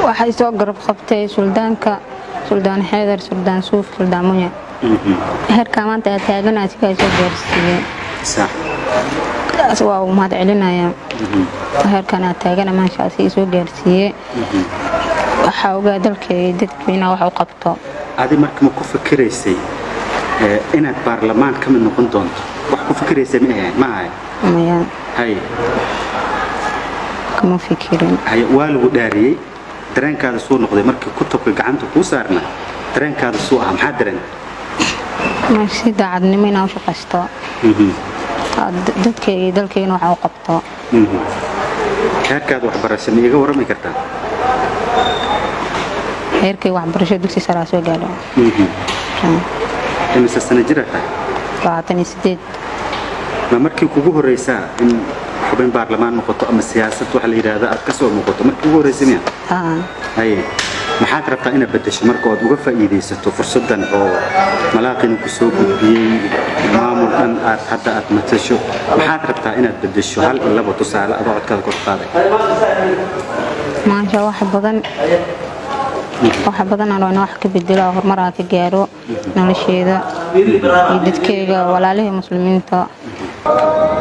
waxay soo garab qabtay suldaanka suldaan xeedar suldaan suuf suldaan munya heerkaa maanta aa taaganaa sigaa soo gaarsiiyey sax taas waa uu mahad celinaya heerkan aa taagana maashaasi soo gaarsiiyey waxaa ogaa dalkay dadkiina wax u qabto adi marka ma ku fikiraysay ee, inaad baarlamaan ka mid noqon doonto wax ku fikiraysay ma ahayn ma ahay maya haye kama fikirin haye waa lagu dhaariyey dareenkaada suu noqday markii kutubka gacanta kuu saarna dareenkaada suu ahaa maxaa dareen ma si daacadnimo inaa u shaqaysto Aa, d- dadkayga iyo dalkayna wax u qabto heerkaada waxbarasho ma iiga warrami kartaa heerkay waxbarasho dugsi saraa soo gaadho imise sana jira tahay labaatan iyo sideed ma markii kugu horreysaa in xubin baarlamaan noqoto ama siyaasad waxa la yidhaahda aad ka soo noqoto markii ugu horreysay miya Aa, haye maxaad rabtaa inaad beddesho marka ood uga faa'iidaysato fursaddan oo malaaqina ku soo gudbiyey maamul dhan aad hadda aad matasho maxaad rabtaa inaad beddesho hal iyo laba tusaale adoo codkaada kor qaaday maasha wax badan wax badan aan rabaa wax ka bedelo oo horumar aan ka gaaro nolosheeda iyo dadkeyga walaalihii muslimiinta